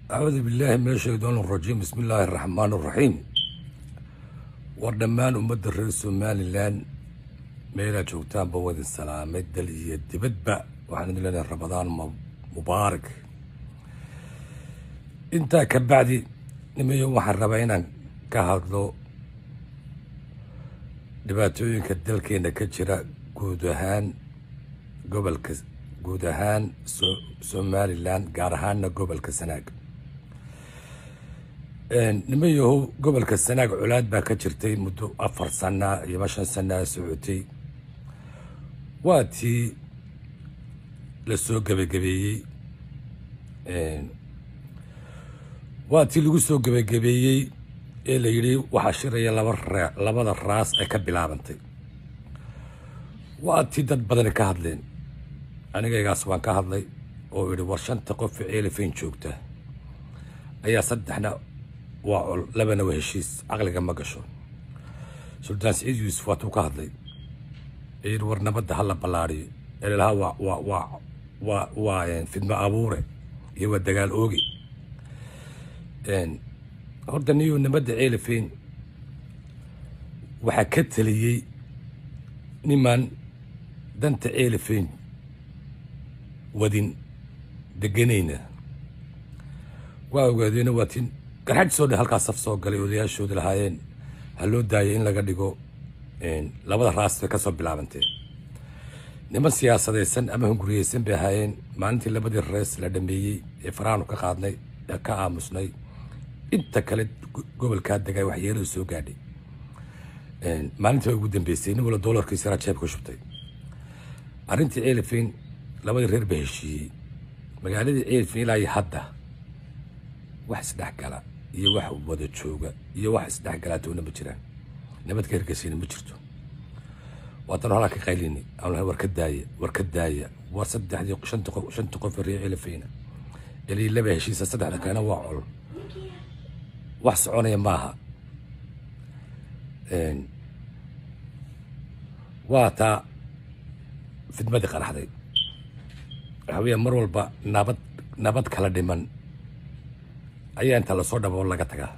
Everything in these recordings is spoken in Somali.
acuudu billaahi min ashaytaan arajiim bismi illaahi araxmaan araxiim war dhammaan ummadda reer somalilan meelaa joogtaanba wadin salaamay dal iyo dibadba waxaan idin leenahay ramadaan mubaarak intaa ka bacdi nimayo waxaan rabaa inaan ka hadlo dhibaatooyinka dalkeena ka jira guud ahaan gobolka guud ahaan somalilan gaar ahaana gobolka sanaag nimayahow gobolka sanaag colaad baa ka jirtay muddo afar sana iyo shan sanaa socotay waa tii lasoo gebagabeeyey waa tii lagu soo gebagabeeyey ee la yidhi waxaa shiraya laba raa labada raas ay ka bilaabantay waa tii dad badani ka hadleen anigaygaas waan ka hadlay oo idhi war shanta qof ceelifeyn joogta ayaa saddexna waa col labana waa heshiis caqliga ma gasho suldaan siciid yuusuf waatuu ka hadlay ee yidhi war nabadda hala ballaariyo eelahaa waa waa waa waa waa fidmo abuure iyo waa dagaal ooge horta niyo nabadda ceelifeyn waxaa ka taliyey niman danta ceelifeyn wadin deganayna waa ogaadeena waa tin garxajisoo dhan halkaa saf soo galay odayaashooda lahaayeen ha loo daayay in laga dhigo labada raas bay ka soo bilaabantee niman siyaasadaysan ama hunguriyeysan bay ahaayeen maalintii labadii rees la dhameeyey ee faraanu ka qaadnay ee ka aamusnay inta kale gobolkaa degaa waxyeelada soo gaadhay maalintii baa ugu dambeysay nin wala doolarkiisa yaraa jeebka shubtay arrintii ceelifeyn labadii reer baa heshiiyey magaaladii ceelifeyn ilaa iyo hadda wax isdhexgala iyo wax wada jooga iyo wax isdhexgalaatoona ma jiraan nabad ka hergesayna ma jirto waatanu halaa ka qaylini aan lahay war ka daaya war ka daaya war saddexdii shanta qof shanta qof reer ceelifeyna ilii laba heshiisa saddexda kalena waa col wax soconaya maaha waa taa fidmadii qaraxday waxa weya mar walba nabad nabad kala dhiman ayaa inta lasoo dhabo laga tagaa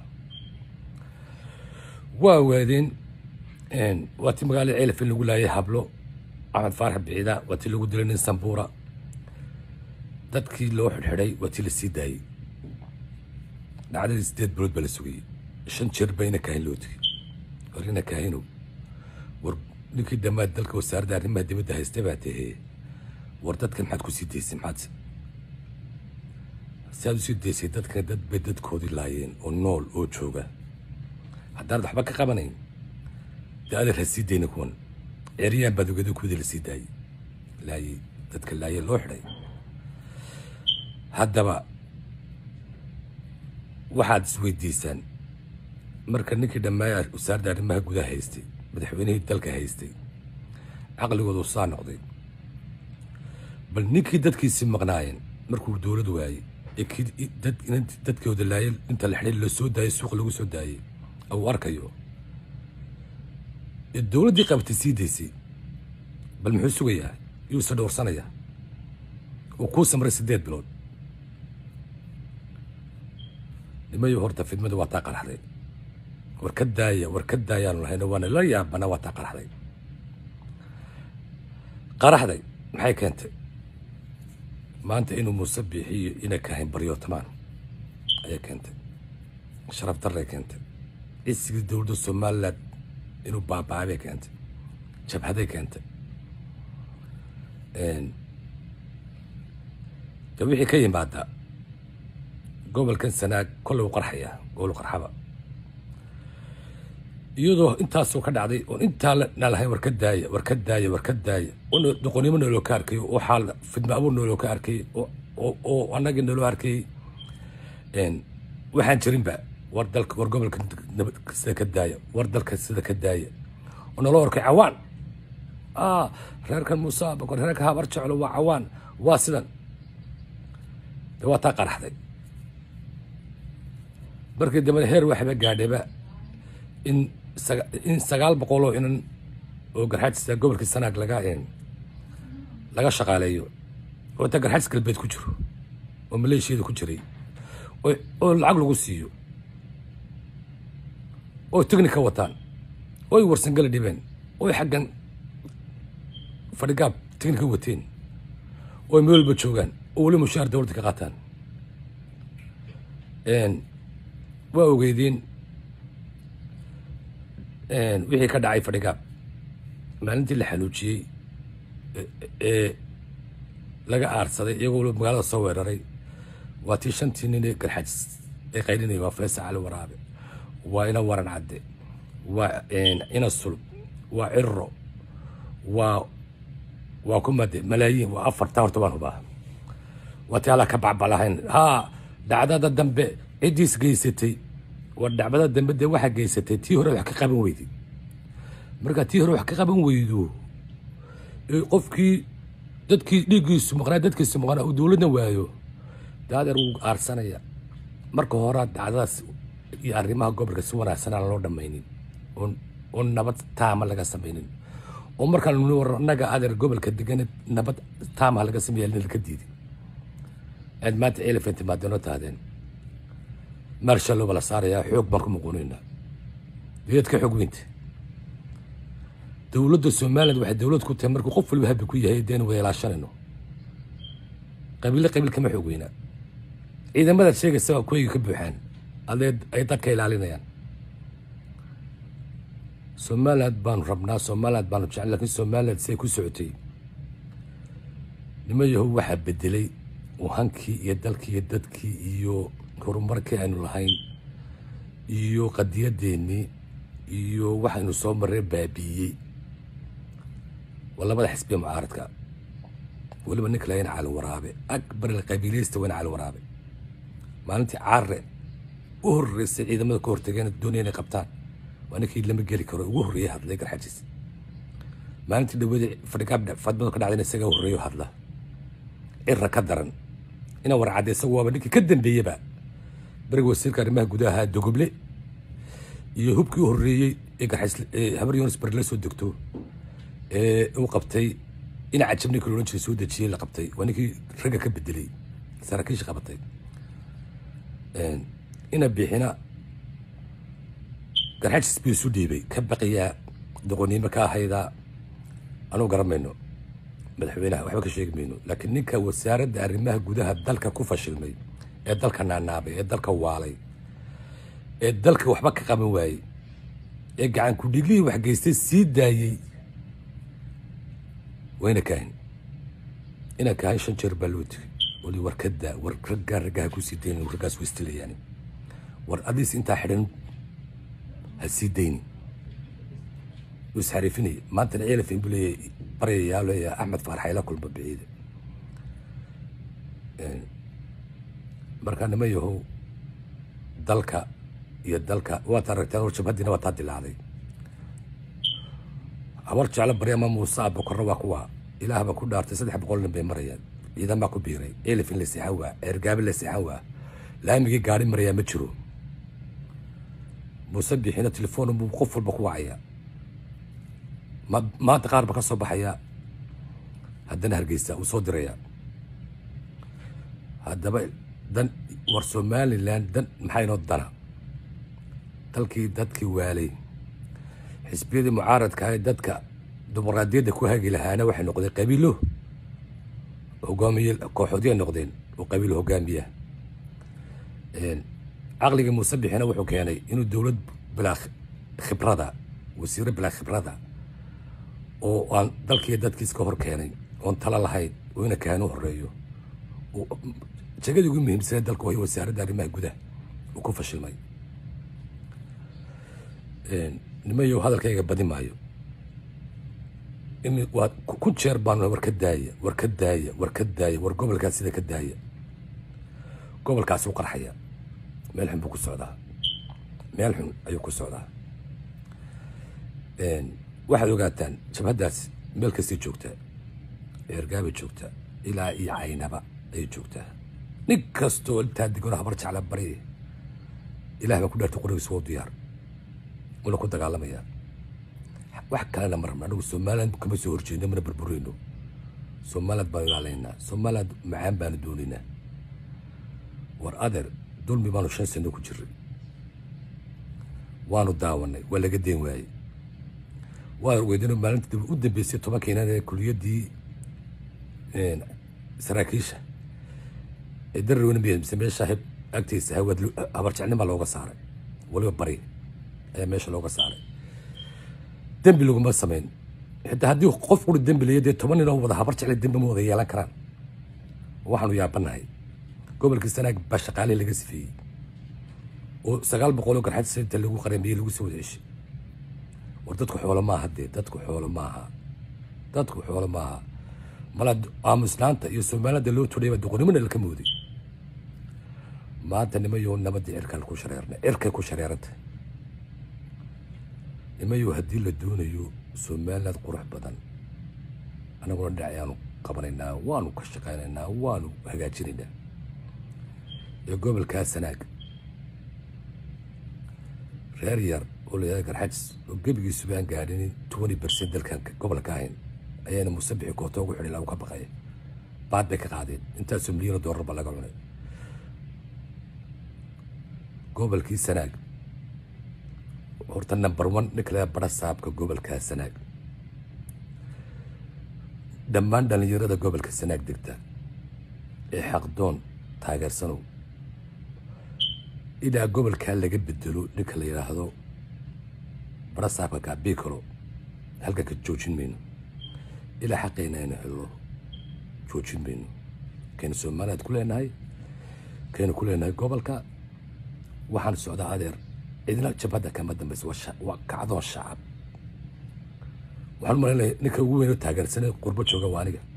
waa waadeen waa tii magaalada ceelifin lagu laayay hablo axmed faarax biciida waa tii lagu dilay nin sambuura dadkii loo xidhxidhay waa tii lasii daayey dhacdadii sideed bilood baa la sugayey shan jeer baa ina kaahin loo tegey war ina kaahinow war ninkii dhammaad dalka wasaaradda arrimaha dibadda haystay baa tahee war dadkan maxaad ku sii daysay maxaad si aad usii daysay dadkan dad bay dadkoodii laayeen oo nool oo jooga haddaanad waxba ka qabanayn dee adeer ha sii dayna kuwan ceryaan baad ogada kuwada la sii daayey laayey dadka laayee loo xidhay haddaba waxaad isweydiisaan marka ninkii dhammaaya wasaaradda arrimaha gudaha haystay madaxweynihii dalka haystay caqligoodu saa noqday bal ninkii dadkiisii maqnaayeen markuu dowlad waayey ee kii dadkooda laayay inta la xidhay lasoo daayay suuq lagu soo daayey uu arkayo ee dowladdii qabatay sii daysay bal muxuu sugayaa yuuse dhowrsanayaa uu kuu samray siddeed bilood nimayo horta fidmadu waa taa qaraxday war ka daaya war ka daayaanu lahayno waana la yaabana waa taa qaraxday qaraxday maxay keentay maanta inuu muuse biixiyo inay kahayn baryootamaan ayay keentay sharaf darray keentay cisigii dowladda somalilan inuu baaba-abay keentay jabhaday keentay de wixii ka yimaada gobolkan sanaag kolley u qarxaya gobol qarxaba iyadoo intaasoo ka dhacday oon intaa na lahayn war ka daaya war ka daaya war ka daaya doqonnimo nooloo ka arkay oo xaal fidma abuur nooloo ka arkay oo annagii nooloo arkay waxaan jirinba war dalka war gobolka sida ka daaya war dalka sida ka daaya oo naloo arkay cawaan reerkan muuse bakor reerka habar jeclo waa cawaan waa sidan de waa taa qaraxday markii dambena heer waxba gaadhayba in in sagaal boqoloo inan oo garxaajista gobolkii sanaag laga laga shaqaaleeyo oo inta garxaajis galbeed ku jiro oo maleeshiyada ku jiray oo lacag lagu siiyo oo technica wataan oo ay warsangala dhibeen oo ay xaggan fadhigaab technica wateen oo ay meel walba joogaan oo weli mushaar dowladda ka qaataan waa ogeydeen wixii ka dhacay fadhigaab maalintii la xanuujiyey ee laga aarsaday iyagoo waliba magaalada soo weeraray waa tii shantii nin ee garxajis ay qaylinaya waa feesa cali waraabe waa ina waran cadde waa ina sulub waa cirro waa waa kumade malaayiin waa afarta horta baan hubaa waa tii alla ka bacbalahayn haa dhacdada dambe ciddiis geysatay war dhacdada dambe dee waxaa geysatay tii hore wax ka qaban weyday markaa tii hore wax ka qaban weydo qofkii dadkii dhiiggiisu maqnaa dadkiisu maqnaa uu dowladna waayo daadeer wuu aarsanaya marka horaa dhacdadaas iyo arrimaha gobolka si wanaagsan aan loo dhammaynin oo nabad taama laga samaynin oo markaan nuni war annaga adeer gobolka degan nabad taama laga sameeya laka diiday aad maanta elephant maadano tahdeen marshalloba la saarayaa xoog baan ku muquunaynaa diyad ka xoog weynta dowladda somaliland waxay dowlad ku tahay markuu qof waliba habi ku yahay deenu weelaashanayno qabiille qabiil kama xoog weynaa ciidamadaad sheegaysa waa kuwayga ka buuxaan adee ay dadka ilaalinayaan somaliland baanu rabnaa somaliland baanu jecel lakiin somaliland siday ku socotay nima yahow waxaa bedelay hankii iyo dalkii iyo dadkii iyo horumarkii aynu lahayn iyo qadiyadeennii iyo waxaynu soo marree baabiiyey waa labada xisbiya mucaaradka weliba ninka lahayna cali waraabe akbar qabiilaysta wayna cali waraabe maalintii caare u horreysay ciidamada ka hortageen doonaya inay qabtaan waa ninkii lama geli karo ugu horreeyay hadlay garxajis maalintii dhawada fadhigaab fadmadu ka dhacdayna isagaa horreeyo hadla cira ka daran inaan warcadda isagu waaba ninkii ka dambeeyeba beriga wasiirka arrimaha gudaha dogoble iyo hubkii u horreeyey ee garxays habar yunis bari la soo degto ee uu qabtay ina cajab ninkii loodhan jiray soo dejiyey la qabtay waa ninkii ragga ka bedelay saraakiisha qabatay ina bixina garxajis buu isu dhiibay ka baqiyaa doqoniimo ka ahaydaa anuu garan mayno madaxweynaha waxba ka sheegi mayno laakiin ninka wasaaradda arrimaha gudaha dalka ku fashilmay ee dalka naanaabay ee dalka waalay ee dalka waxba ka qaban waayey ee gacan ku-dhiiglihii wax geystay sii daayey wayna kahin ina kahin shan jeer baa loo tegay wali war ka daa war raggaa raggaha ku sii daynin raggaas waystilayaani war adiis intaa xidhan ha sii dayni wuu isxariifinaya maantana ceelafin buu leeyahay baryayaa leeyahay axmed faarax ayla kulma biciide markaa nima yahow dalka iyo dalka waad aragteen hor jabhadiina waa taa dilaacday habar jeclo baryama muuse abokorna waa kuwa ilaah baa ku dhaartay saddex boqol nin bay marayaan ciidan baa ku biiray elifin la seexan waa ceergaabi la seexan waa laamigii gaari marayaa ma jiro muuse bixina telefoon buu qof walba ku wacaya ma maanta qaar ba ka soo baxaya haddana hargeysa uu soo diraya haddaba dan war somaliland dan maxaa inoo dana dalkii dadkii waalay xisbiyadii mucaaradka ahay dadka dimuqraadiyadda ku hagi lahaana waxay noqdeen qabiilo hogaamiye kooxoodya noqdeen oo qabiilo hogaamiya caqligii muuse bixina wuxuu keenay inuu dowlad bilaa khibrada wasiiro bilaa khibrada oo aan dalkiiyo dadkiis ka hor keenay oon talo lahayn oo ina kahan u horeeyo jegadii ugu muhiimsanee dalka wayo wasaaradda arrimaha gudaha uu ku fashilmay nimayow hadalkayga badi maayo in waa kun jeer baan war ka daaya war ka daaya war ka daaya war gobolkaas sida ka daaya gobolkaasi u qarxaya meel xun buu ku socdaa meel xun ayuu ku socdaa waxaad ogaataan jabhaddaas meel kastay joogtaa eergaabay joogtaa ilaa iyo caynaba ayay joogtaa nin kastoo intaa degano habar jecla bari ilaah baa ku dhaartay qorigiisa waa diyaar wala ku dagaalamayaa wax kalena ma rabna anagu somaliland kama soo horjeedno mana burbureyno somaliland baanu ilaalaynaa somaliland macaan baanu doonaynaa war adeer dulmi baanu shan sano ku jiray waanu daawanay waa laga deen waayey waa weydino maalinta u dambeysay tobankiinan ee kuliyaddii saraakiisha ee darrowna mise meesha hib agtiisa hawaad habarjecnima looga saaray waliba bari ayaa meesha looga saaray dembi laguma samayn xitaa haddii qof uri dembi leeya dee toban nin oo wada habar jecle dembi ma wada yeelan karaan waxaanu yaabanahay gobolkii sanaag baa shaqaalihii laga sifeeyey oo sagaal boqol oo garxad inta lagu qaramiyey lagu soo wada ceshay war dadku xoolo maaha dee dadku xoolo maaha dadku xoolo maaha mala aamuslaanta iyo soomaalida loo tudhayba doqonimona laka mooday maanta nimayo nabadii cirkaan ku shareerna cirkay ku shareeranta nimayo haddii la doonayo somaliland qurux badan annaguna dhinacayaanu qabanaynaa waanu ka shaqaynaynaa waanu hagaajinaynaa ee gobolkaa sanaag reer yar oo la yihahda garxajis oo gebigiisu baan gaadhin twenty percent dalkan gobolka ahayn ayaana musabixi koota ugu xidhi lagu ka baqaya baad bay ka qaadeen intaasoo milyan oo doolar ba laga cunay gobolkii sanaag horta number one ninka laga bara saabka gobolkaa sanaag dhammaan dhallinyarada gobolka sanaag degta ee xaqdoon taageersanow ilaa gobolkaa laga bedelo ninka la yidhaahdo bara saabka gaabikalo halkanka joojin mayno ilaa xaqeyna aynu helno joojin mayno kaynu somaliland ku leenahay kaynu ku leenahay gobolka waxaan socdaa adeer cidna jabhadda kama dambaysa waa kacdoon shacab waxaan umalaynaya ninka ugu weyn oo taageersanay qurbo jooga waa aniga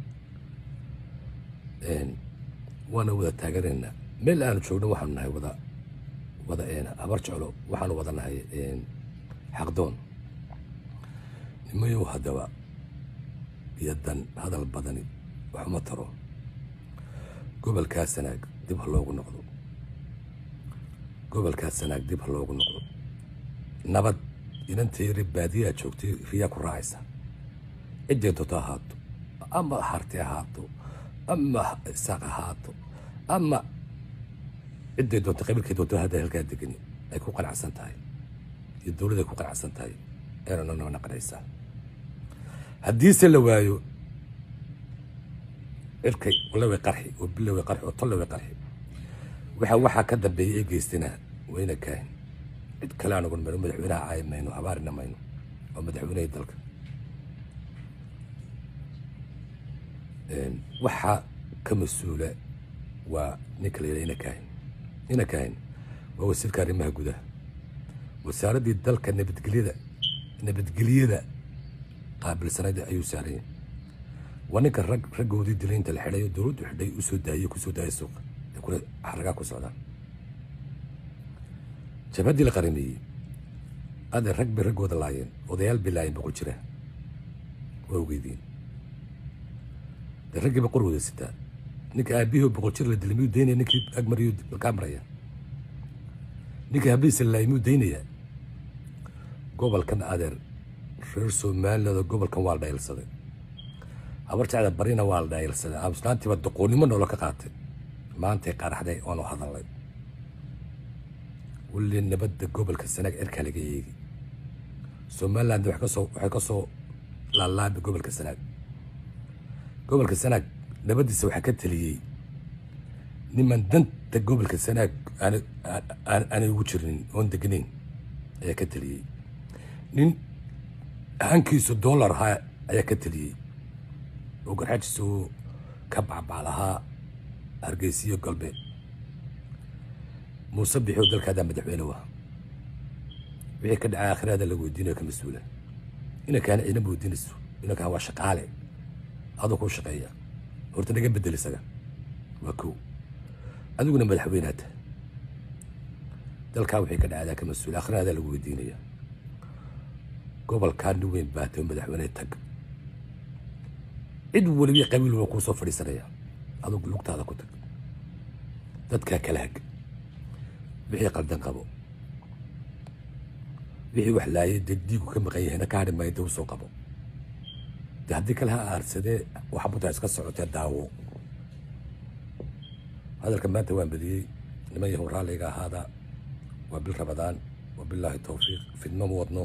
waana wada taageeraynaa meel aanu joogno waxaanu nahay wada wada habar jeclo waxaanu wada nahay xaqdoon nimayow haddaba iyo dan hadal badani waxuma taro gobolkaa sanaag dib ha loogu noqdo gobolkaa sanaag dib ha loogu noqdo nabad inantayri baadiyaa joogtay riyaa ku raacaysa ciday doonto ahaato ama harti ahaato ama isaaq ahaato ama ciday doonto qabiilkay doonto hadda halkaa degani ay ku qanacsan tahay iyo dowladda ay ku qanacsan tahay ayna noo naqanaysaa haddiise la waayo cirkay walaway qarxi oo biloway qarxi oo tolloway qarxi waxa waxaa ka dambeeyay ee geystina wayna kaahin cid kale anugun mayno madaxweynaha caayi mayno habaarina mayno oo madaxweynahii dalka waxaa ka mas-uula waa ninka la yidhaha ina kaahin ina kaahin waa wasiirka arrimaha gudaha wasaaraddii dalka nabadgelyada nabadgelyada qaabilsanayd ayuu saaranya waa ninka rag raggoodii dilay inta la xidhayo dowladdu xidhay usoo daayey kusoo daayay suuqa ee kule xaragaa ku socdaan jabhaddii la qarameeyey ade rag bay raggooda laayeen odayaal bay laayeen boqol jira waa ogeydiin de raggii ba qor wada sitaa ninka aabihii oo boqol jir la dilay miyuu daynaya ninkii agmariyuu kaa maraya ninkii habiisa la laayay miyuu daynaya gobolkan adeer reer somaliland oo gobolkan waa la dhaylsaday habar jecda barina waa la dhaylsaday aamuslaantiiba doqoonnimo noola ka qaatay maantay qaraxday oonu hadalnay weli nabadda gobolka sanaag cirkaa laga eegi somaliland waxay kasoo waxay ka soo laalaabay gobolka sanaag gobolka sanaag nabaddiisa waxaa ka teliyey niman danta gobolka sanaag aanay ugu jirnin oon degnayn ayaa ka teliyey nin hankiisu dollar ahaa ayaa ka teliyey oo garxajiisa uu ka bacbaalahaa hargeysiyo galbeed muuse bixio dalkaadaa madaxweyne waa wixii ka dhacay aakhirada laga weydiinayo ka mas-uula inankaana ciidama weydiinayso inankaan waa shaqaale adoo kuu shaqeeya horta naga bedel isaga waa kow adiguna madaxweynaata dalkaa wixii ka dhacdaa ka mas-uula aakhirada lagu weydiinaya gobolkaa nin weyn baatay oo madaxweyne tag cid weliba qabiil waa kuu soo fadhiisanaya adugu lugtaada ku tag dadkaa kala hag wixii qaldan qabo wixii wax laayay dee diigu ka maqan yahayna ka hadhi maayo dee usoo qabo de haddii kale ha aarsadee waxa buntaa iska socotee daawo hadalka maanta waan badiyey niman yahow raalliga ahaada waa bil rabadaan wabilaahi towfiiq fidmo ma wadno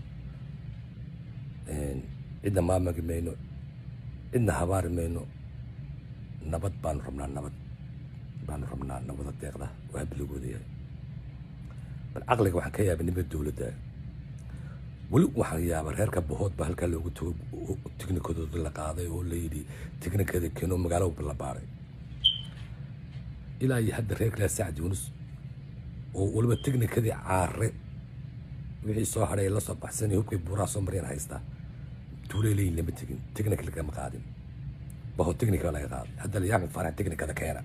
cidna maamagi mayno cidna habaari mayno nabad baanu rabnaa nabad baanu rabnaa nabada deeqda oo habiligooda yahay bal caqliga waxaan ka yaabay nimada dowladda weli waxaan yaabaa reerka bahood baa halkaa loogu tago tiknikadooda la qaaday oo la yidhi tiknikada keno magaalo la baaray ilaa iyo hadda reer kalaa sacad yuunus oo weliba tiknikadii caare wixii soo hadhay la soo baxsanay hubkay buuraha soo maryan haystaa tuulay leeyihin lama tegin tiknika lagama qaadin baho tiknika laga qaaday hadda la yaaxmed faarax tiknikada keena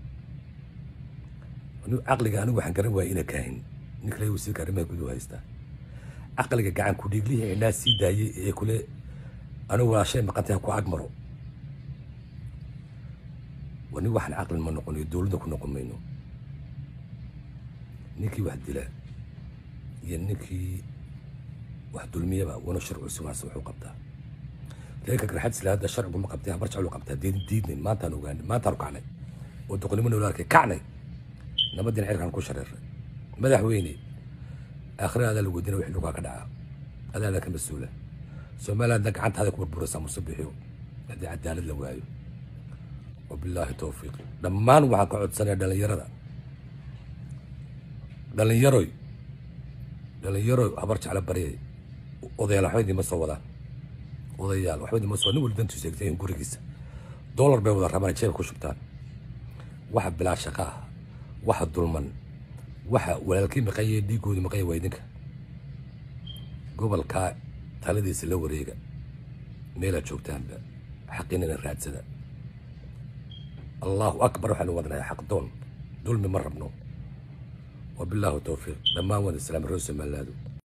caqliga anigu waxaan garan waaya ina kaahin ninka le wasiirka arrimaha guduhu haystaa caqliga gacan ku dhiiglihii indhaa sii daayay ee kule anigu waa shay maqantay ku agmaro waa nin waxaan caqlin ma noqonayo dowladda ku noqon mayno ninkii wax dila iyo ninkii wax dulmiyaba wana sharcu siwaas wuxuu qabtaa reerka garxadisla hadda sharcigu ma qabtay habar jeclu qabtaa diidin diidnay maantaan ogaanay maantaanu kacnay oo doqonnimo noola arkay kacnay nabadiina cirkaan ku shareeray madaxweyne aakhira adaa lagu weydiina wixii dhulkaa ka dhaca adaada ka mas-uula somalilandna gacantaada ku burburaysaa musabixiyo haddii cadaalad la waayo wabilaahi towfiiq dhammaan waxaan ka codsanaya dhalinyarada dhalinyaroy dhalinyaroy habar jecla baryay odayaal waxba idinma soo wadaan odayaal waxba idinma soo nin wali dantiisu egtay gurigiisa dollar bay wada rabaan jeebka ku shubtaan waxa bilaa shaqa ah waxa dulman waxa walaalkii maqaye dhiigoodii maqaya waa idinka gobolkaa taladiisa la wareega meelaad joogtaanba xaqiinana raadsada allahu akbar waxaanu wadnahay xaq doon dulmi ma rabno wabilaahu towfiiq dhammaan wada islaam reer somalilaadu